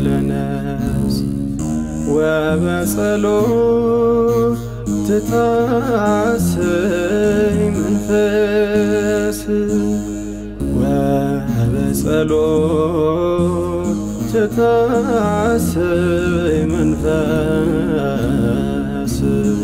ለነፍስ ወበጸሎት ትታሰይ መንፈስ ወበጸሎት ትታሰይ መንፈስ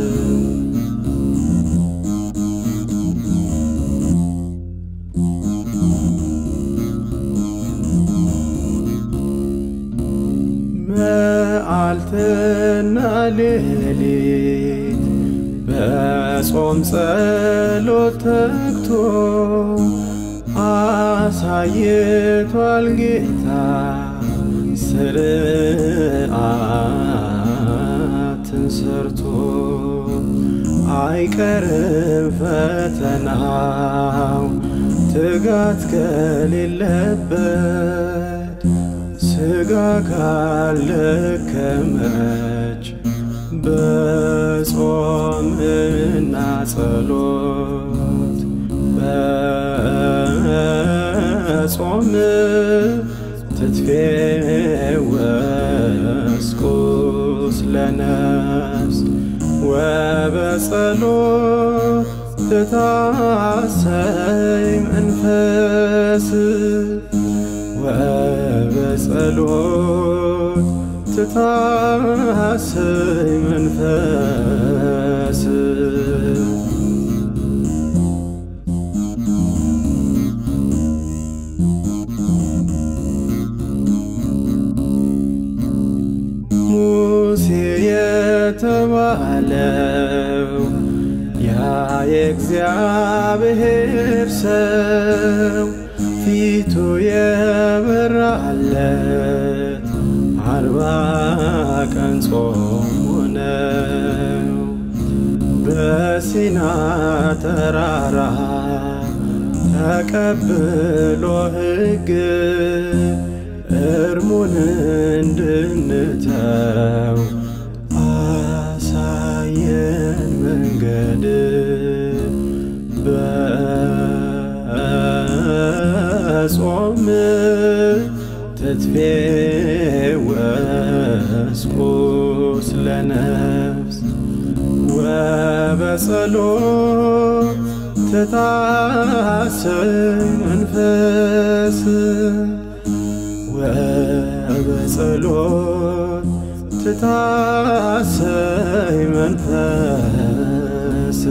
መዓልትና ሌሊት በጾም ጸሎት ተግቶ አሳይቷል ጌታ ስርዓትን ሰርቶ አይቀርም ፈተናው ትጋት ከሌለበት ስጋ ካልደከመች በጾምና ጸሎት በጾም ትትፌወስ ቁስለ ነፍስ ወበጸሎት ትታሰይ መንፈስ ወበጸሎት ትታሰይ መንፈስ ሙሴ የተባለው ያ የእግዚአብሔር ሰው ፊቱ የበራለት አርባ ቀን ጾም ሆነው በሲና ተራራ ተቀብሎ ሕግ እርሙን እንድንተው አሳየን መንገድ በጾም ትትፌወስ ቁስለ ነፍስ ወበጸሎት ትታሰይ መንፈስ ወበጸሎት ትታሰይ መንፈስ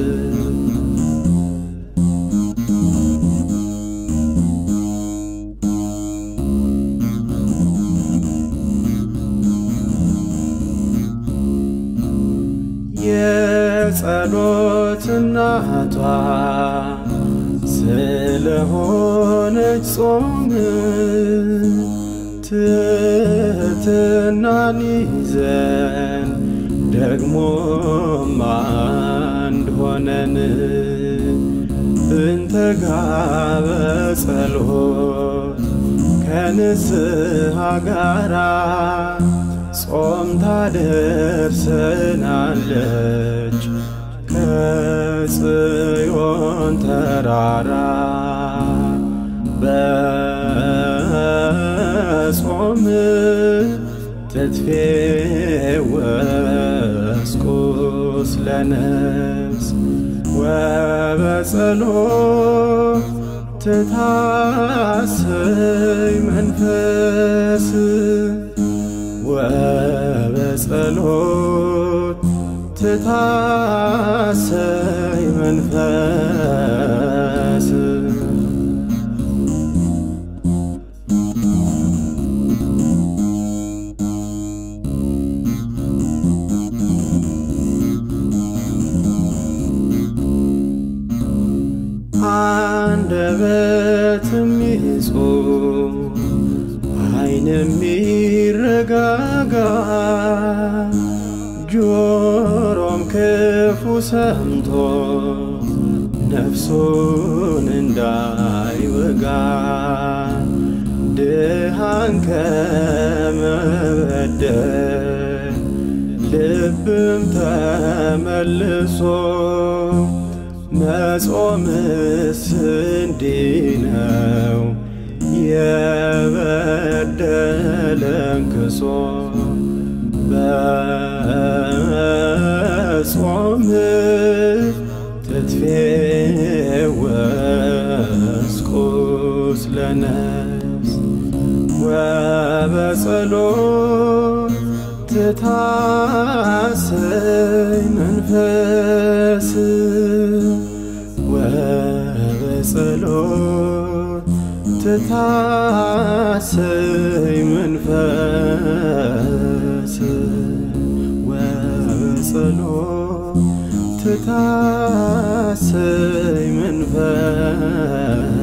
የጸሎት እናቷ ስለሆነች ጾም ትሕትናን ይዘን ደግሞም አንድ ሆነን ብንተጋ በጸሎት ከንስሐ ጋራ ጾም ታደርሰናለች ከጽዮን ተራራ በጾም ትትፌወስ ቁስለ ነፍስ ወበጸሎት ትታሰይ መንፈስ ወበጸሎት ትታሰይ መንፈስ አንደበትም ይጹም ዓይንም ይረጋጋ ጆሮም ክፉ ሰምቶ ነፍሱን እንዳይወጋ ድሃን ከመበደል ልብም ተመልሶ መጾምስ እንዲህ ነው የበደል ተለንክሶ በጾም ትትፌወስ ቁስለ ነፍስ ወበጸሎት ትታሰይ መንፈስ ወበጸሎት ትታሰይ መንፈስ ወበጸሎት ትታሰይ መንፈስ